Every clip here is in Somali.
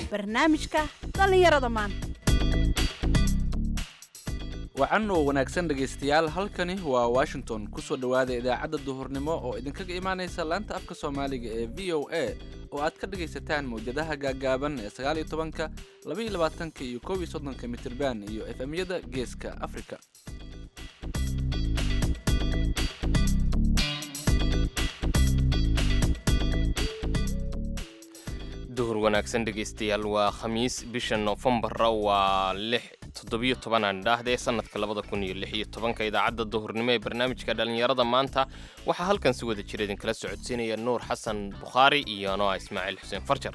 barnaamijka dhallinyarada maanta wacan oo wanaagsan dhegaystayaal halkani waa washington kusoo dhowaada idaacadda duhurnimo oo idinkaga imaanaysa laanta afka soomaaliga ee v o a oo aad ka dhagaysataan mawjadaha gaaggaaban ee sagaaliyo tobanka labaiyo labaatanka iyo koob iyo soddonka mitirban iyo efemyada geeska afrika duhur wanaagsan dhegaystayaal waa khamiis bisha noofembara waa lix toddobiyo tobanaan dhaahdee sanadka labada kun iyo lix iyo tobanka idaacadda duhurnimo ee barnaamijka dhallinyarada maanta waxaa halkan si wada jira idinkala socodsiinaya nuur xasan bukhaari iyo noa ismaaciil xuseen farjar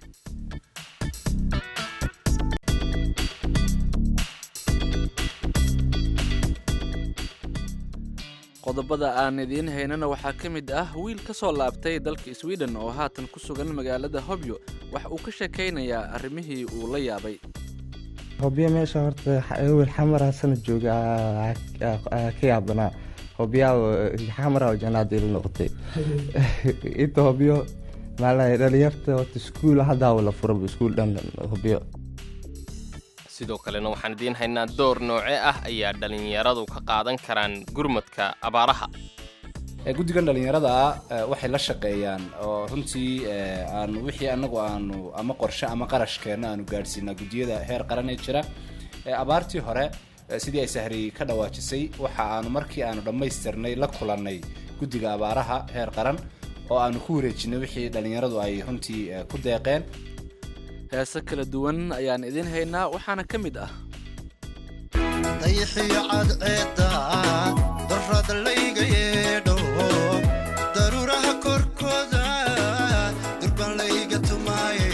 qodobada aan idiin haynana waxaa ka mid ah wiil ka soo laabtay dalka sweden oo haatan ku sugan magaalada hobyo waxa uu ka sheekaynayaa arrimihii uu la yaabay hobyo meesha horta ewel xamara sana jooga ka yaabanaa hobyaa xamara janaadil noqotay inta hobyo maalaha dhalinyarta horta iskuul haddaa la furaba iskuul dhan hobyo sidoo kalena waxaan idiin haynaa door nooce ah ayaa dhallinyaradu ka qaadan karaan gurmadka abaaraha guddigan dhallinyarada waxay la shaqeeyaan oo runtii aanu wixii anagu aanu ama qorshe ama qarashkeena aanu gaadhsiinaa guddiyada heer qaran ee jira abaartii hore sidii ay sahri ka dhawaajisay waxa aanu markii aanu dhammaystirnay la kulannay guddiga abaaraha heer qaran oo aanu ku wareejinay wixii dhallinyaradu ay runtii ku deeqeen heese kala duwan ayaan idiin haynaa waxaana ka mid ah dayixiyo cadceedda darrad layga yeedho daruuraha korkooda durban layga tumaaye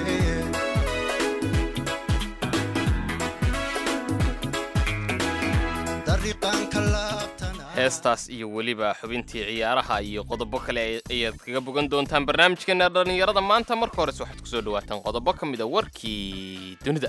dariiqaanka laabtana heestaas iyo weliba xubintii ciyaaraha iyo qodobo kale ayaad kaga bogan doontaan barnaamijkeena dhallinyarada maanta marka hores waxaad kusoo dhawaataan qodobo ka mid a warkii dunida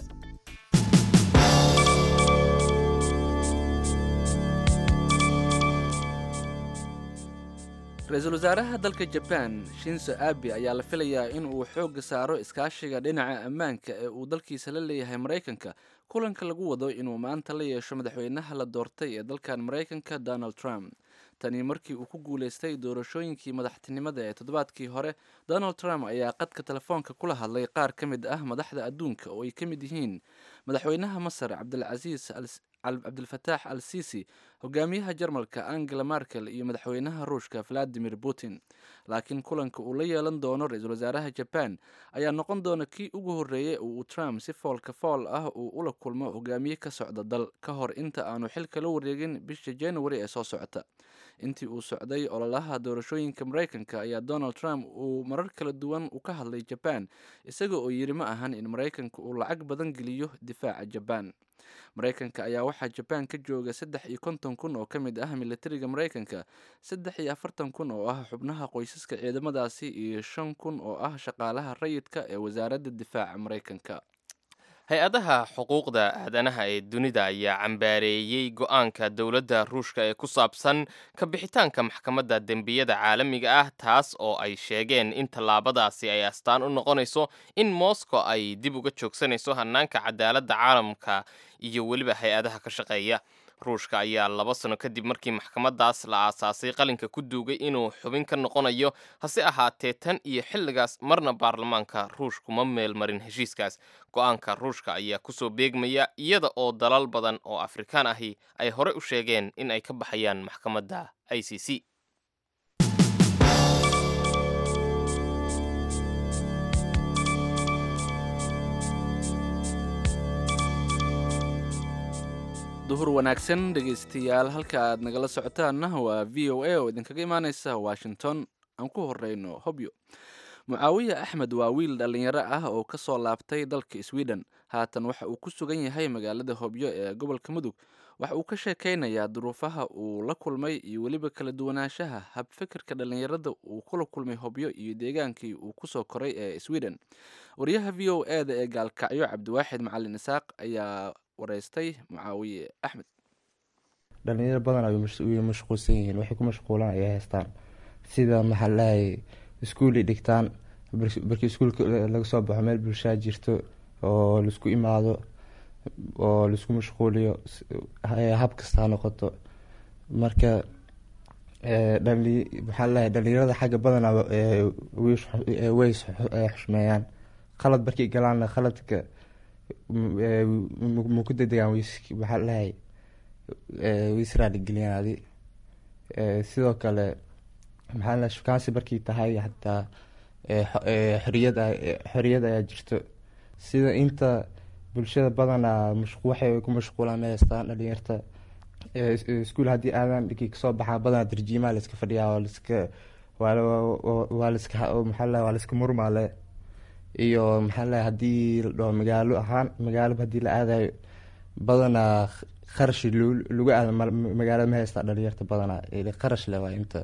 ra-iisul wasaaraha dalka jaban shinso abi ayaa la filayaa in uu xoogga saaro iskaashiga dhinaca ammaanka ee uu dalkiisa la leeyahay maraykanka kulanka lagu wado inuu maanta la yeesho madaxweynaha la doortay ee dalkan maraykanka donald trump tani markii uu ku guulaystay doorashooyinkii madaxtinimada ee toddobaadkii hore donald trump ayaa qadka telefoonka kula hadlay qaar ka mid ah madaxda adduunka oo ay ka mid yihiin madaxweynaha masar cabdilcasiis cabdilfataax al sisi hogaamiyaha jarmalka angela markel iyo madaxweynaha ruushka valadimir putin laakiin kulanka uu la yeelan doono ra-iisul wasaaraha jaban ayaa noqon doona kii ugu horreeyey uu trump si foolka fool ah uu ula kulmo hogaamiye ka socda dal ka hor inta aanu xilka la wareegin bisha january ee soo socota intii uu socday ololaha doorashooyinka maraykanka ayaa donald trump uu marar kala duwan u ka hadlay jaban isaga oo yidhi ma ahan in maraykanka uu lacag badan geliyo difaaca jaban maraykanka ayaa waxaa jabaan ka jooga saddex iyo konton kun oo ka mid ah militariga maraykanka saddex iyo afartan kun oo ah xubnaha qoysaska ciidamadaasi iyo shan kun oo ah shaqaalaha rayidka ee wasaaradda difaaca maraykanka hay-adaha xuquuqda aadanaha ee dunida ayaa cambaareeyey go-aanka dowladda ruushka ee ku saabsan ka bixitaanka maxkamadda dembiyada caalamiga ah taas oo ay sheegeen in tallaabadaasi ay astaan u noqonayso in moscow ay dib uga joogsanayso hanaanka cadaaladda caalamka iyo weliba hay-adaha ka shaqeeya ruushka ayaa laba sano kadib markii maxkamadaas la aasaasay qalinka ku duugay inuu xubin ka noqonayo hase ahaatee tan iyo xilligaas marna baarlamaanka ruushku ma meelmarin heshiiskaas go-aanka ruushka ayaa kusoo beegmaya iyada oo dalal badan oo afrikaan ahi ay horey u sheegeen in ay ka baxayaan maxkamadda i c c duhur wanaagsan dhegaystayaal halka aad nagala socotaanna waa v o a oo idinkaga imaaneysa washington aan ku horeyno hobyo mucaawiya axmed waa wiil dhallinyaro ah oo ka soo laabtay dalka sweden haatan waxa uu ku sugan yahay magaalada hobyo ee gobolka mudug waxa uu ka sheekaynayaa duruufaha uu la kulmay iyo weliba kala duwanaanshaha habfikirka dhallinyarada uu kula kulmay hobyo iyo deegaankii uu kusoo koray ee sweden wariyaha v o e da ee gaalkacyo cabdiwaaxid macalin isaaq ayaa wareystay mucaawiye axmed dhalinyaro badan ay mashquulsan yihiin waxay ku mashquulaan ay haystaan sida maxaa lahay iskuuli dhigtaan bar- markii iskuulka laga soo baxo meel bulshaa jirto oo laisku imaado oo laisku mashquuliyo s- ha- hab kasta ha noqoto marka ee, dhali maxaa laleeyahay dhalinyarada xagga badanaa ee, way is- ee, way is- ee, xushmeeyaan qalad markay galaanna qaladka m- ee, m- ma ku dedegaan way is- maxaa laleeyahay ee, way israaligeliyaan adi Ee, sidoo kale maxaa laleeyahay shukaansi markay tahay xataa ee, xo- ee, xoriyad ay- ee, xoriyad ayaa jirto sida inta bulshada badanaa mashqu- waxay ku mashquulaan ma haystaan dhalinyarta ee, is- iskuul haddii aadan dhigi kasoo baxaa badanaa darjiimaa laiska fadhiyaa waa laiska waa la- waa- waa laiska maxaa laleeyahay waa laiska murmaale iyo maxaa laleeyahay haddii la dhaho magaalo ahaan magaalo haddii la aadayo badanaa kharash lu- lagu aado ma- magaalada ma haystaa dhalinyarta badanaa ile kharash le waa inta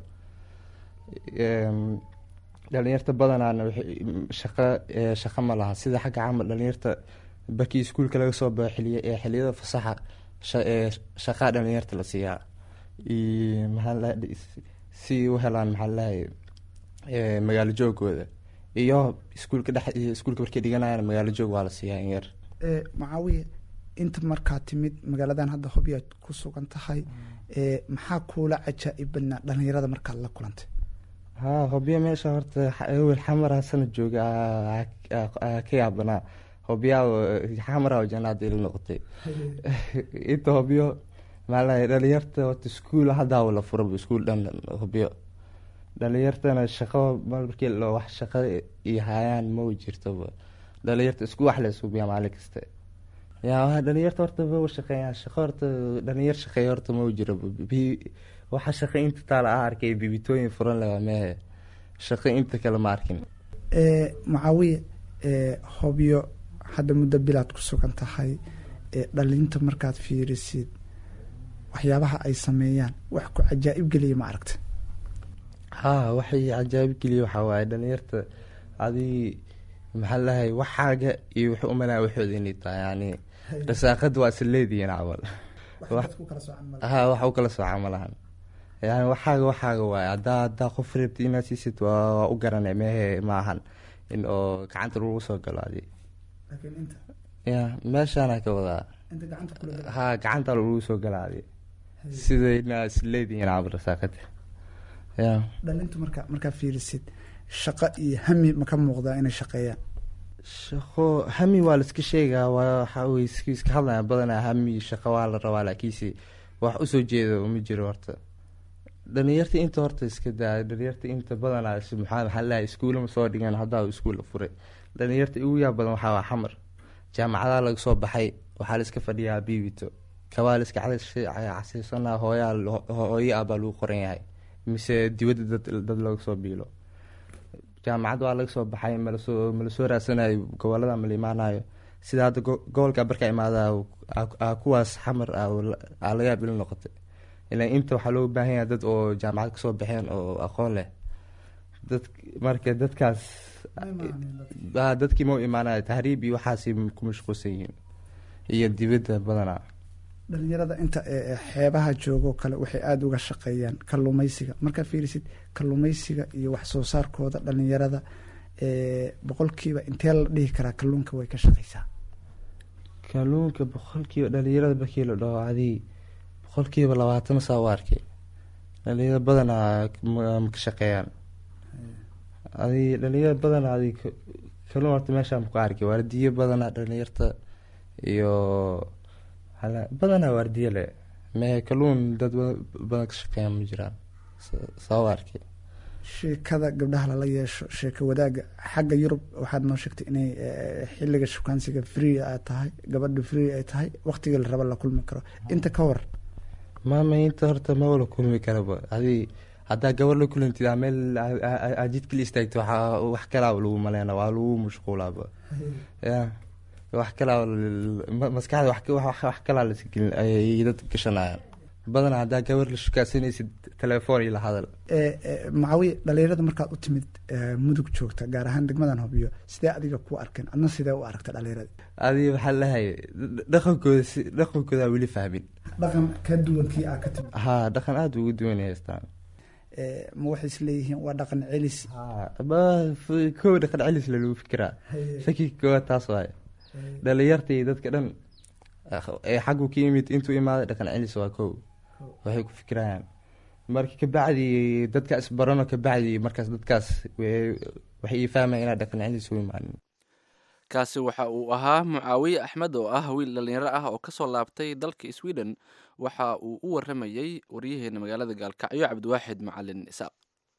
Em, dhalinyarta badanaana waxay- shaqo ee, shaqo ma laha sida xagga camal dhalinyarta barkii iskuulka laga soo baxo xiliya ee xiliyada fasaxa sha- ee, shaqaa dhalinyarta la siiyaa iyo maxaa la dhahay, si u helaan maxaa lalahay magaalo joogooda iyo iskuulka dhex iyo iskuulka markay dhiganayaan magaalo joog waa la siiyaa in yar ee macaawiye inta markaa timid magaaladan hadda hobyaad ku sugan tahay ee maxaa kuula cajaa'ib badnaa dhalinyarada markaad la kulantay haa hobyo meesha horta xa- ewel xamara sana jooga aa- aa- aa ka yaabanaa hobyaa xamara janaada ila noqotay inta hobyo maalahay dhalinyarta horta iskuul haddaa la furaba iskuul dhan hobyo dhalinyartana shaqo markii la wax shaqo iyo hayaan ma jirtoba dhalinyarta isku wax la suubiyaa maalin kasta yaa waa dhalinyarta horta ma shaqeeyaan shaqo horta dhalinyar shaqeeya horta ma jiro Bi- waxa shaqo inta taala ah arkay bibitooyin furan leh waa mehe shaqo inta kale ma arkin ee macaawiye ee hobyo hadda muddo bilaad ku sugan tahay ee dhalinta markaad fiirisid waxyaabaha ay sameeyaan wax ku cajaa'ib geliya ma aragta haa waxay cajaa'ib geliya waxaa waaye dhalinyarta adii maxaa lahay waxaaga iyo wuxuu umalaya waxooda inay tahay yani rasaaqada waa isla leedihiin camal Wax- haa wax u kala sooca ma lahan yani waxaaga waxaaga waaye haddaa haddaa qof reebta inaad siisid waa waa u garanay mehe ma ahan in oo gacanta lagu soo galo adi ya meeshaana ka wadaa haa gacanta lagu soo gala adi sida inaa isla leedihiin camal rasaaqada ya dhalintu marka markaa fiirisid shaqo iyo hami ma ka muuqdaa inay shaqeeyaan shaqo hami waa la iska sheegaa waa waxa wey iska iska hadlaya badanaa hami shaqo waa la rabaa laakiinse wax usoo jeedo ma jiro horta dhalinyarta inta horta iska daa dhalinyarta inta badanaa is- maxaa maxaa lahay iskuulama soo dhigan haddaa iskuulla furay dhalinyarta ugu yaa badan waxaa waa xamar jaamacadaa laga soo baxay waxaa la iska fadhiyaa biibito kabaa la iska casiisanaa hooyaa hooyo ah baa lagu qoran yahay mise dibadda dad dad laga soo biilo jaamacad waa laga soo baxay malasoo malasoo raadsanayo gobolada mala imaanayo sida hadda go- gobolka barka imaada kuwaas xamar ah oo la- aa laga yaab ila noqotay ilaa inta waxaa looga baahan yahay dad oo jaamacad kasoo baxeen oo aqoon leh dad marka dadkaas ah, dadkii ma u imaanayo tahriib iyo waxaasi ku mashquulsan yihiin iyo dibadda badanaa dhalinyarada inta ee ee xeebaha joogoo kale waxay aada uga shaqeeyaan kalluumeysiga markaa fiirisid kalluumeysiga iyo wax soo saarkooda dhalinyarada ee boqolkiiba intee la dhihi karaa kalluunka way ka shaqeysaa kalluunka boqolkiiba dhalinyarada markii la dhaho adii boqolkiiba labaatan saa u arkay dhalinyarada badanaa ma ma ka shaqeeyaan adii dhalinyarada badanaa adii ka- kalluun horta meeshaan ku arkay waardiyo badanaa dhalinyarta iyo hala- badanaa waardiyo le mee kalluun dad ba- badan ka shaqeeyaan ma jiraan Sa- saa u arkay sheekada gabdhaha lala yeesho sheeko wadaaga xagga yurub waxaad noo sheegtay inay eh, xiliga shukaansiga free ay tahay gabadha free ay tahay waqtiga la raba la kulmi karo inta ka war maama inta horta ma wala kulmi karaba adii haddaa gabar la kulantid aa meel aa- aa- aa jidka la istaagto waxaa wax kalaa lagu maleyna waa lagu mashquulaaba ya wax kalaa l- ma- maskaxda wax wax wax kalaa lasgelin ayay dad gashanayaan badanaa haddaa gabar la shukaasanaysid telefoon iyo la hadal Eh, eh, macaawiye dhalinyarada markaad u timid eh, mudug joogta gaar ahaan degmadan hobyo sidee adiga ku arkeen adna sidee u aragta dhalinyarada adii waxaa lahay dhaqankooda si dhaqankooda weli fahmin dhaqan ka duwan kii aa ka timid haa dhaqan aada ugu duwan ay haystaan eh, ma waxay isleeyihiin waa dhaqan celis ba kow dhaqan celis lalagu fikiraa shakiga koowaad taas waaye dhalinyarta iyo dadka dhan ee xaggu ka yimid intuu imaaday dhaqan celis waa kow waxay ku fikirayaan marka kabacdi dadkaas barano kabacdi markaas dadkaas way- waxay ii fahmayan inaa dhaqan celis u imaanin kaasi waxa uu ahaa mucaawiye axmed oo ah wiil dhallinyaro ah oo kasoo laabtay dalka sweden waxa uu u waramayey waryaheena magaalada gaalkacyo cabdiwaaxid macalin isaaq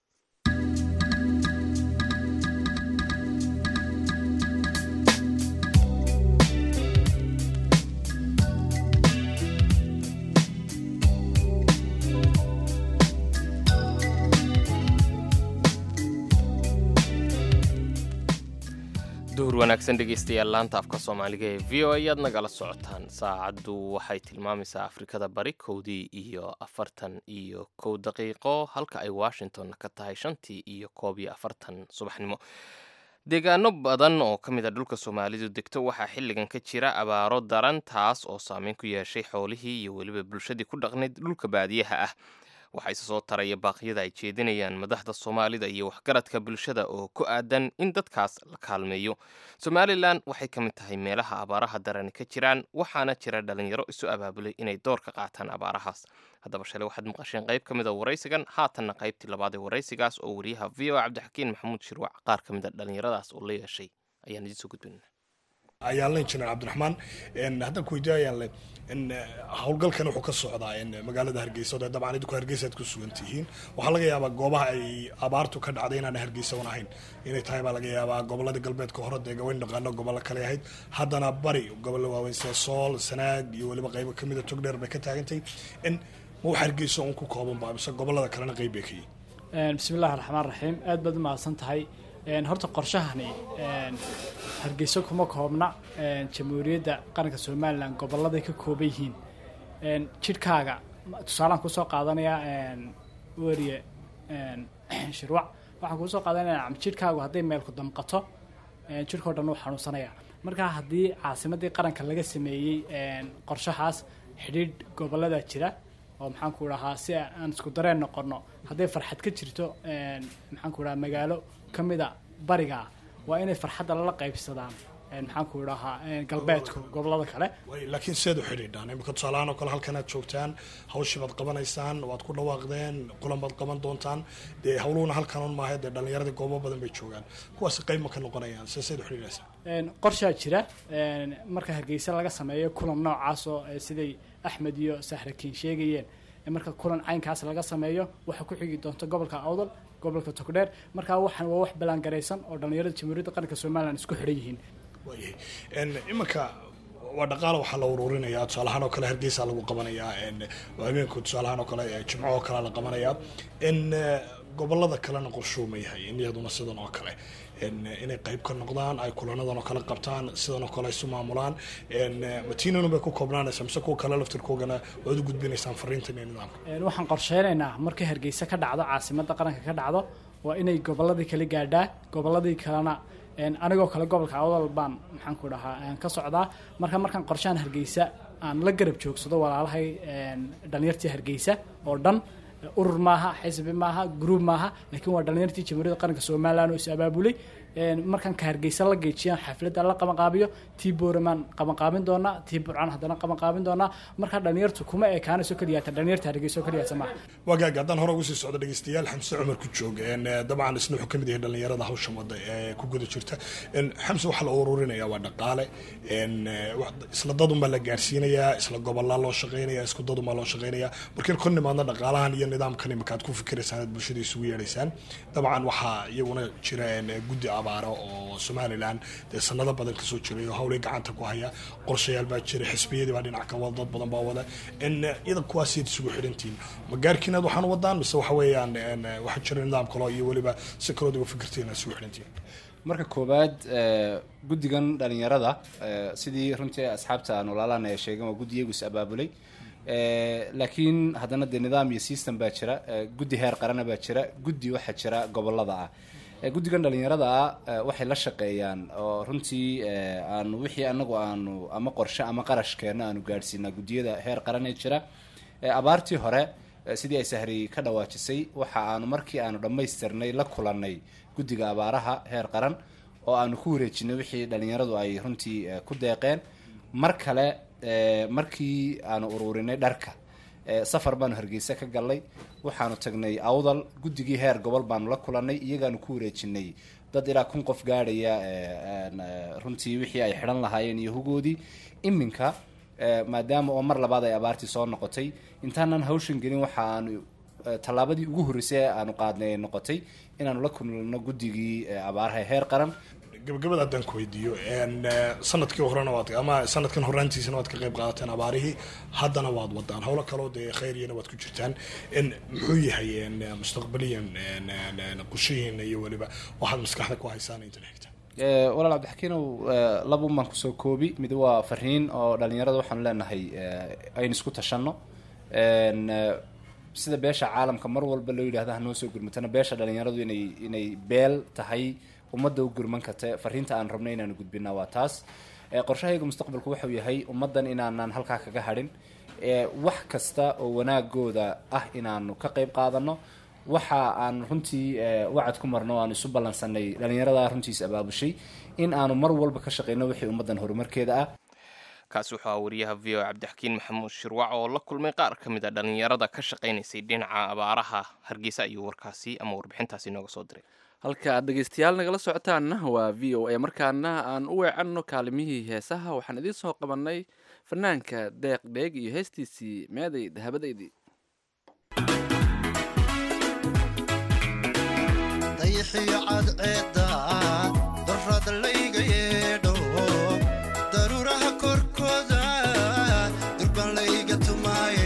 duhur wanaagsan dhegeystayaal laanta afka soomaaliga ee v o ayaad nagala socotaan saacaddu waxay tilmaamaysaa afrikada bari kowdii iyo afartan iyo kow daqiiqo halka ay washington ka tahay shantii iyo koob iyo afartan subaxnimo deegaano badan oo ka mid a dhulka soomaalidu degto waxaa xilligan ka jira abaaro daran taas oo saameyn ku yeeshay xoolihii iyo weliba bulshadii ku dhaqnayd dhulka baadiyaha ah waxaa isa soo taraya baaqyada ay jeedinayaan madaxda soomaalida iyo waxgaradka bulshada oo ku aadan in dadkaas la kaalmeeyo somalilan waxay ka mid tahay meelaha abaaraha darani ka jiraan waxaana jira dhalinyaro isu abaabulay inay door ka qaataan abaarahaas haddaba shalay waxaad maqasheen qayb ka mid a waraysigan haatanna qaybtii labaad ee waraysigaas oo wariyaha v o cabdixakiin maxamuud shirwac qaar ka mid a dhalinyaradaas oo la yeeshay ayaan idiin soo gudbinaa ayaan la injineer cabdiraxmaan n haddaan ku weydiiyo ayaan le n howlgalkan wuxuu ka socdaa n magaalada hargeysa oo dee dabcan idinku hargeysa aad ku sugan tihiin waxaa laga yaabaa goobaha ay abaartu ka dhacday inaan hargeysa un ahayn inay tahay baa laga yaabaa gobolada galbeedka hore dee gawayn dhaqaano gobollo kale ahayd haddana bari gobollo waaweyn sida sool sanaag iyo weliba qaybo kamida togdheer bay ka taagantay n ma wax hargeysa un ku kooban ba mise gobolada kalena qayb bay ka yihin bismillahi raxmaan raxiim aad baad u mahadsan tahay Een, horta qorshahani een, hargeyso kuma koobna een, jamhuuriyadda qaranka somalilan goboladay ka kooban yihiin Een, jidhkaaga ma- tusaalaan kusoo qaadanayaa een, weriye een, shirwac waxaan kusoo qaadanaya jidhkaagu hadday meelku damqato een, jidhkao dhan uu xanuunsanaya marka haddii caasimadii qaranka laga sameeyey een, qorshahaas xidhiidh gobolada jira oo maxaan ku dhahaa si aan isku dareen noqono hadday farxad ka jirto een, maxaan ku dhahaa magaalo ka mida bariga ah waa inay farxadda lala qaybsadaan een, maxaan ku dhahaa een, galbeedku gobolada kale way laakiin seed u xidhiidhaan imika tusaalahaan oo kale halkan aad joogtaan hawshii baad qabanaysaan waad ku dhawaaqdeen kulan baad qaban doontaan dee hawluhuna halkan un maaha dee dhallinyaradii goobo badan bay joogaan kuwaasi qayb ma ka noqonayaan se seed u xidhiidhaysaa Een, qorshaa jira een, marka hargeysa laga sameeyo kulan noocaas oo eh, siday axmed iyo sahrakiin sheegayeen ee marka kulan caynkaas laga sameeyo waxaa ku xigi doonta gobolka awdal gobolka togdheer marka waxaan waa wax ballaangaraysan oo dhallinyarada jamhuuriyadda qaranka somalilan isku xidhan yihiin waayahay n iminka waa dhaqaala waxaa la ururinaya tusaalahaan oo kale hargeysa lagu qabanayaa n habeenku tusaalahaan oo kale eh, jimco oo kale la qabanayaa n gobolada kalena qorshuu ma yahay in iyaduna sidan oo kale n inay qayb ka noqdaan ay kulanadan oo kale qabtaan sidan oo kale isu maamulaan n matiinanu bay ku koobnaanaysaa mise kuwa kale laftirkoogana waad u gudbinaysaan fariintan iyo nidaamka Een, waxaan qorsheynaynaa markay hargeysa ka dhacdo caasimadda qaranka ka dhacdo waa inay goboladii kala gaadhaa goboladii kalena een, anigoo kale gobolka awdal baan maxaan ku dhahaa een, ka socdaa marka markaan qorshahan hargeysa aan la garab joogsado walaalahay een, dhalinyartii hargeysa oo dhan urur maaha xisbi maaha gruub maaha laakiin waa dhalinyartii jamhuuriyadda qaranka somalilan oo is abaabulay Een, markaan ka hargeysa la geejiyaan xafladda la qabanqaabiyo tii booramaan qabanqaabin doonaa tii burcaan haddana qabanqaabin doonaa marka dhalinyartu kuma ekaanayso keliyaata dhalinyarta hargeysa oo keliyaata maaha wagaag haddaan hore ugu sii socdo dhegeystayaal xamse cumar ku jooga n dabcan isna wuxuu kamid yahay dhalinyarada hawshan wada ee ku guda jirta n xamse waxaa la ururinaya waa dhaqaale n wax- isla dadunbaa la gaarsiinayaa isla gobolaa loo shaqeynaya isku dadunbaa loo shaqeynaya markiin kon nimaadna dhaqaalahan iyo nidaamkan imika aad ku fikiraysaan aad bulshada isugu yeedhaysaan dabcan waxaa iyaguna jira n guddi abaaro oo somalilan dee sanado badan kasoo jiray oo hawlay gacanta ku haya qorshayaal baa jira xisbiyadii baa dhinac ka wada dad badan baa wada n iyada kuwaasiid isugu xidhantihiin ma gaarkiinaad waxaan u wadaan mise waxa weeyaan n waxaa jira nidaam kaloo iyo weliba si kalood uga fikirtiin aad isugu xidhantihiin marka koowaad eh, guddigan dhalinyarada eh, sidii runtii asxaabta aan walaalahana ay sheegeen waa guddi iyagu is abaabulay Eh, laakiin haddana dee nidaam iyo system baa jira eh, guddi heer qarana baa jira guddi waxaa jira gobolada ah Eh, guddigan dhalinyarada ah eh, waxay la shaqeeyaan oo runtii eh, aanu wixii anagu aanu ama qorshe ama qarashkeena aanu gaadhsiinaa guddiyada heer qaran ee jira Eh, abaartii hore Eh, sidii ay sahri ka dhawaajisay waxa aanu markii aanu dhammaystirnay la kulannay guddiga abaaraha heer qaran oo aanu ku wareejinay wixii dhalinyaradu ay runtii eh, ku deeqeen mar kale eh, markii aanu ururinay dharka eh, safar baanu hargeysa ka galnay waxaanu tagnay awdal guddigii heer gobol baanu la kulannay iyagaanu ku wareejinay dad ilaa kun qof gaadhaya eh, een, eh, runtii wixii ay xidhan lahaayeen iyo hugoodii iminka eh, maadaama oo mar labaad ay abaartii soo noqotay intaanan hawshan gelin waxa aanu eh, tallaabadii ugu horreysay ee aanu qaadnay ay noqotay inaanu la kulno guddigii eh, abaaraha ee heer qaran gabagabada haddaan ku weydiiyo een, eh, sanadkii horena waad ama sanadkan horaantiisana waad ka qayb qaadateen abaarihii haddana waad wadaan howlo kaloo dee khayriyana waad ku jirtaan in muxuu yahay een, eh, mustaqbaliyan een, een, een, qorshihiina iyo weliba waxaad maskaxda ku haysaan inta xigta Eh, walaal cabdixakiinow eh, laba un baan kusoo koobi mid waa fariin oo dhalinyarada waxaanu leenahay eh, aynu isku tashanno En, eh, sida beesha caalamka mar walba loo yidhahda hanoo soo gurmatana beesha dhalinyaradu inay inay beel tahay ummadda u gurman karta fariinta aan rabno inaanu gudbinaa waa taas Eh, qorshahayga mustaqbalku waxau yahay ummaddan inaanan halkaa kaga hadhin Eh, wax kasta oo wanaagooda ah inaanu ka qayb qaadano waxa aan runtii eh, wacad ku marno o aan isu ballansanay dhalinyarada runtiis abaabushay in aanu mar walba ka shaqeyno wixii ummaddan horumarkeeda ah kaasi wuxuu ahaa wariyaha v o cabdixakiin maxamuud shirwac oo la kulmay qaar ka mid a dhalinyarada ka shaqaynaysay dhinaca abaaraha hargeysa ayuu warkaasi ama warbixintaasi inooga soo diray halka aad dhegeystayaal nagala socotaanna waa v o a markaana aan u weecanno kaalimihii heesaha waxaan idiin soo qabanay fanaanka deeq dheeg iyo heestiisii meeday dahabadaydii dayixiyo cadceedda darrad layga yeedho daruuraha korkooda durban layga tumaaye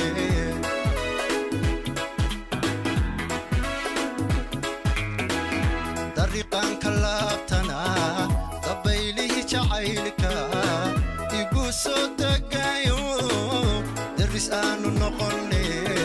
dariiqaanka laabtana dabaylihii jacaylka igu soo degaayo daris aanu noqone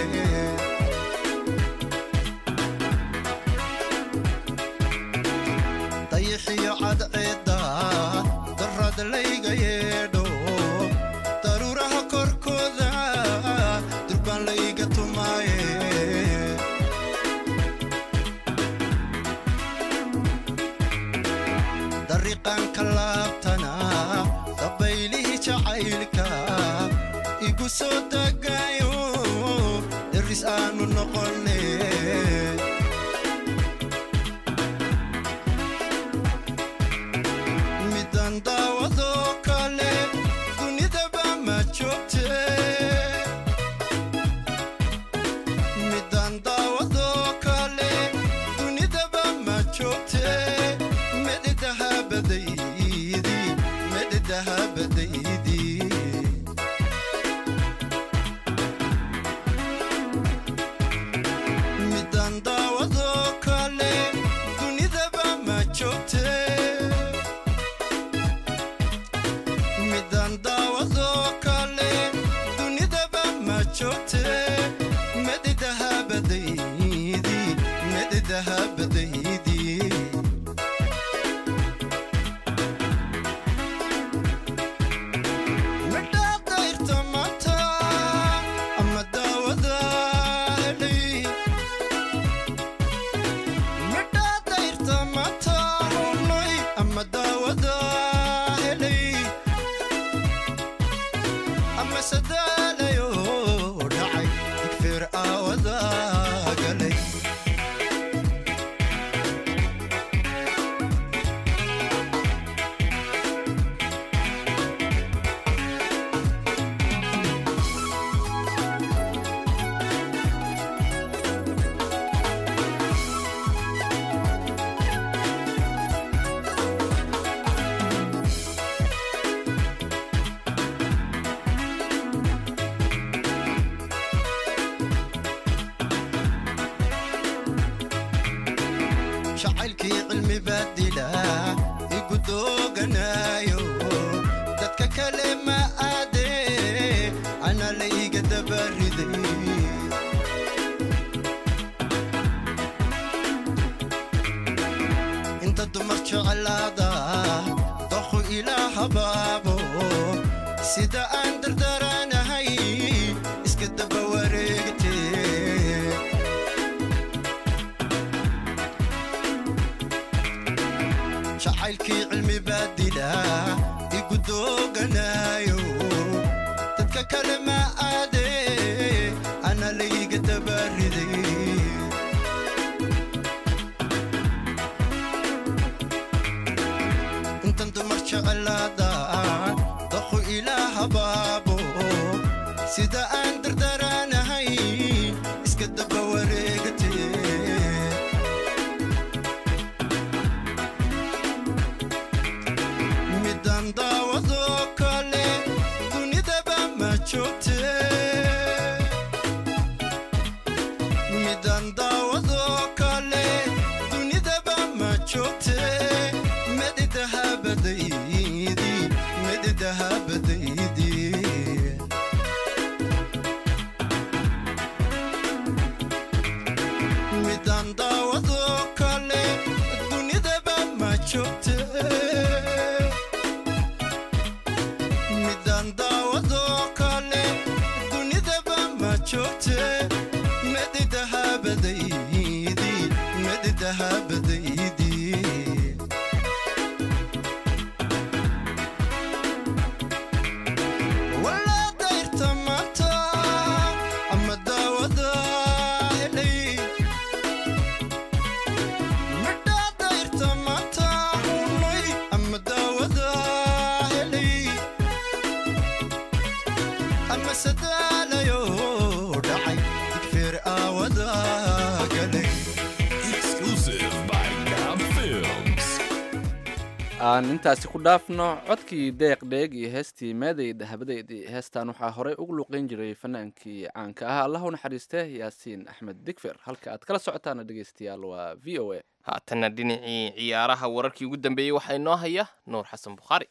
dayixiyo cadceedda darrad layga yeedho daruuraha korkooda durban layga tumaaye dariiqaanka laabtana dabaylihii jacaylka igu soo degaayo daris aanu noqone midan daawadoo kale dunidaba ma joogte midan daawadoo kale dunidaba ma joogte medhidahabadaydi medhidahabadaydi midan daawadoo kale dunidaba ma joogte midan daawadoo kale dunidaba ma joogte medhidahabadaydi medhidahabadaydi midhaadayrta maanta ama daawada helay midhaadayrta maanta hunay ama daawada helay ama sadaalayo dhacay digfeer aawada galay jacaylkii cilmi baadila igu dooganaayo dadka kale ma aade ana layga dabariday inta dumar jeclaada doqu ilaa habaabo sida aan dardaranahay iska daba wareegtee jacaylkii cilmi baa dilaa igu dooganaayo dadka kale ma aade ana layga dabaariday intan dumar jecelaadaan daqu ilaa habaabo sida aan dardaraanahay iska daba wareegatee midaan daawadoo kale dunidaba ma joogte midaan daawadoo kale dunidaba ma joogte medidahabadaydi medidahabadaydi midaan daawadoo kale dunidaba ma joogte midaan daawadoo kale dunidaba ma joogte medidahabadaydi medidahabadaydi walaa dayrta maanta ama daawada helay midhaa dayrta maanta unay ama daawada helay ama sadaalayo dhacay digfeer aawada galay Exclusive by Gab Films. aan intaasi ku dhaafno codkii deeq dheeg iyo heestii meeday dahabadeydii heestan waxaa horey ugu luqeyn jiray fanaankii caanka ah allah u naxariiste yaasiin axmed digfer halka aad kala socotaana dhegeystayaal waa v o a haatanna dhinacii ciyaaraha wararkii ugu dambeeyey waxaa inoo haya nuur xasan bukhaari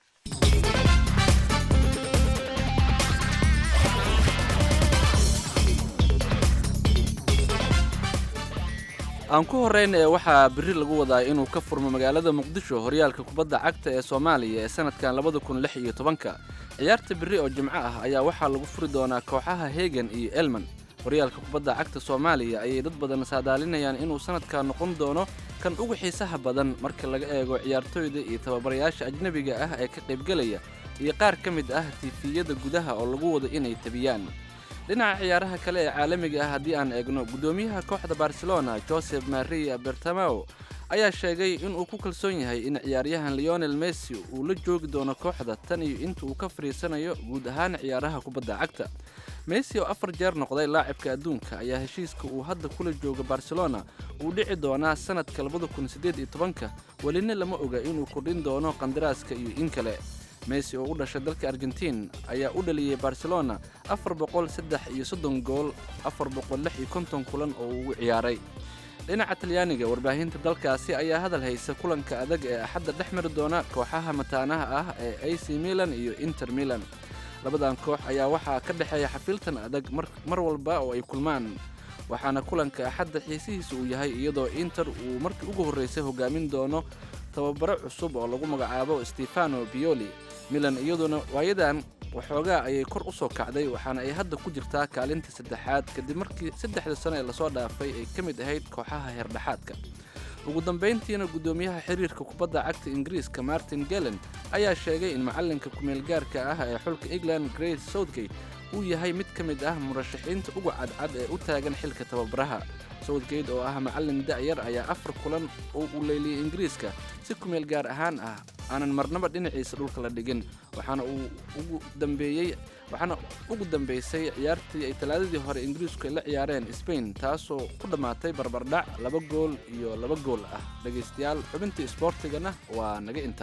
aan ku horreyn ee waxaa berri lagu wadaa inuu ka furmo magaalada muqdisho horyaalka kubadda cagta ee soomaaliya ee sanadkan labada kun lix iyo tobanka ciyaarta berri oo jimco ah ayaa waxaa lagu furi doonaa kooxaha hegan iyo elman horyaalka kubadda cagta soomaaliya ayay dad badan saadaalinayaan inuu sanadkan noqon doono kan ugu xiisaha badan marka laga eego ciyaartooyda iyo tababarayaasha ajnebiga ah ee ka qaybgelaya iyo qaar ka mid ah tiifiyada gudaha oo lagu wado inay tabiyaan dhinaca ciyaaraha kale ee caalamiga ah haddii aan eegno guddoomiyaha kooxda barcelona joseph maria bertamao ayaa sheegay inuu ku kalsoon yahay in ciyaaryahan leonel messi uu la joogi doono kooxda tan iyo inta uu ka fadhiisanayo guud ahaan ciyaaraha kubadda cagta messi oo afar jeer noqday laacibka adduunka ayaa heshiiska uu hadda kula jooga barcelona uu dhici doonaa sanadka labada kun siddeed iyo tobanka welina lama oga inuu kordhin doono qandaraaska iyo in kale messi oo u dhashay dalka argentiin ayaa u dhaliyey barcelona afar boqol saddex iyo soddon gool afar boqol lix iyo konton kulan oo uu ugu ciyaaray dhinaca talyaaniga warbaahinta dalkaasi ayaa hadal haysa kulanka adag ee axadda dhex mari doona kooxaha mataanaha ah ee ac milan iyo inter milan labadan koox ayaa waxaa ka dhexeeya xafiiltan adag mar walba oo ay kulmaan waxaana kulanka axadda xiisihiisa uu yahay iyadoo inter uu markii ugu horreysay hogaamin doono tababaro cusub oo lagu magacaabo stefano bioli milan iyaduna waayadan waxoogaa ayay kor u soo kacday waxaana ay hadda ku jirtaa kaalinta saddexaad kadib markii saddexda sano ee lasoo dhaafay ay ka mid ahayd kooxaha heerdhexaadka ugu dambayntiina guddoomiyaha xiriirka kubadda cagta ingiriiska martin gelen ayaa sheegay in macallinka kumeelgaarka ah ee xulka england grace southgate uu yahay mid ka mid ah murashaxiinta uga cadcad ee u taagan xilka tababaraha southgate oo ah macallin da'yar ayaa afar kulan oo uu leyliyey ingiriiska si kumeel gaar ahaan ah aanan marnaba dhinaciisa dhulka la dhigin waxaana uu ugu dambeeyey waxaana ugu dambeysay ciyaartii ay talaadadii hore ingiriisku ay la ciyaareen spain taasoo ku dhammaatay barbardhac laba gool iyo laba gool ah dhegaystayaal xubintii isboortigana waa naga inta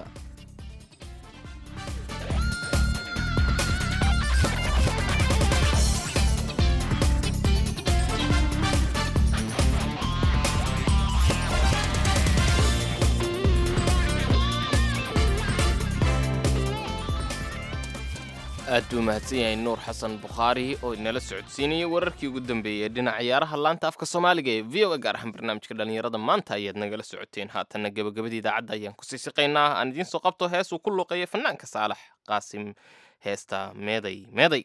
aad buu mahadsan yahay nuur xasan bukhaari oo inala socodsiinayay wararkii ugu dambeeyey dhinaca ciyaaraha laanta afka soomaaliga ee v o a gaar ahaan barnaamijka dhallinyarada maanta ayaad nagala socoteen haatanna gebagabadii idaacadda ayaan kusii siqaynaa aan idiin soo qabto hees uu ku luuqeeya fanaanka saalax qaasim heesta meeday meeday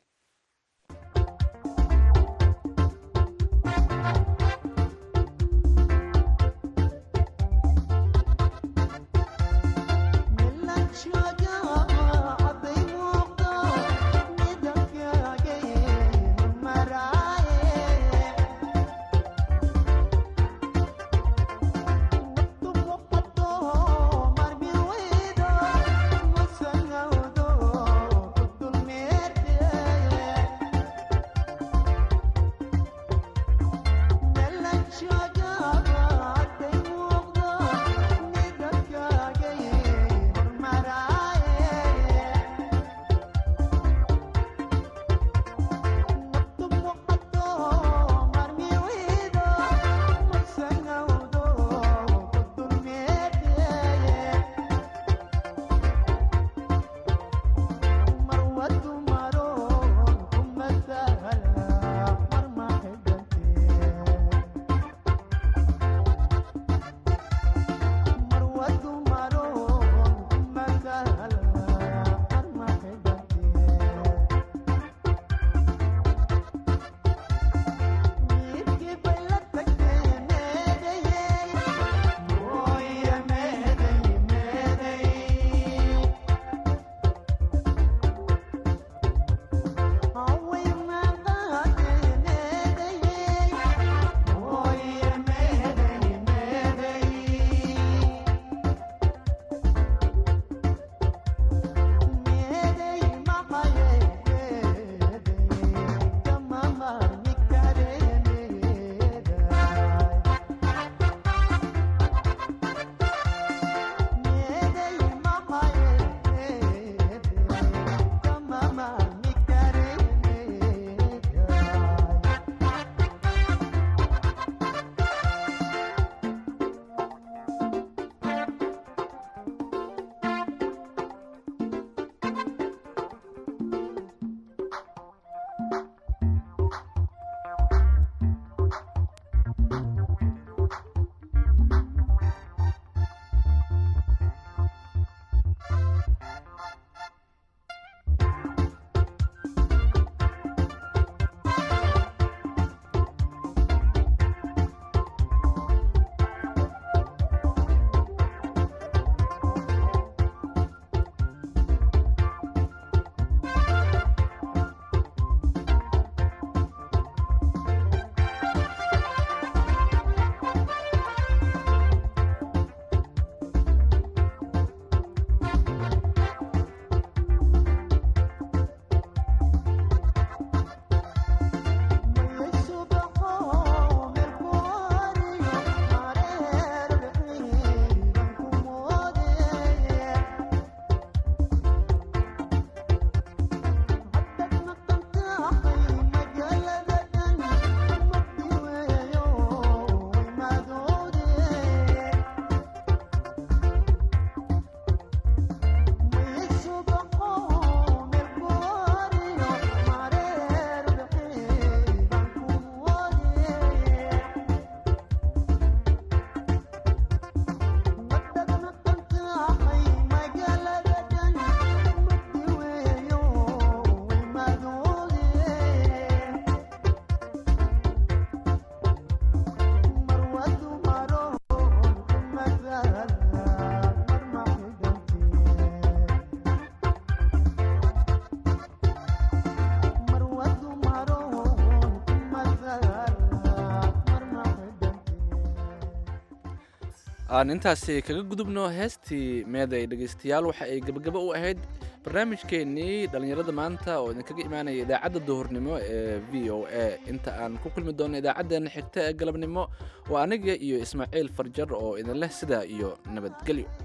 aan intaasi kaga gudubno heestii meeday dhegaystayaal waxa ay gebagabo u ahayd barnaamijkeennii dhallinyarada maanta oo idinkaga imaanaya idaacadda duhurnimo ee v o a inta aan ku kulmi doono idaacaddeena xigta ee galabnimo waa aniga iyo ismaaciil farjar oo idin leh sidaa iyo nabadgelyo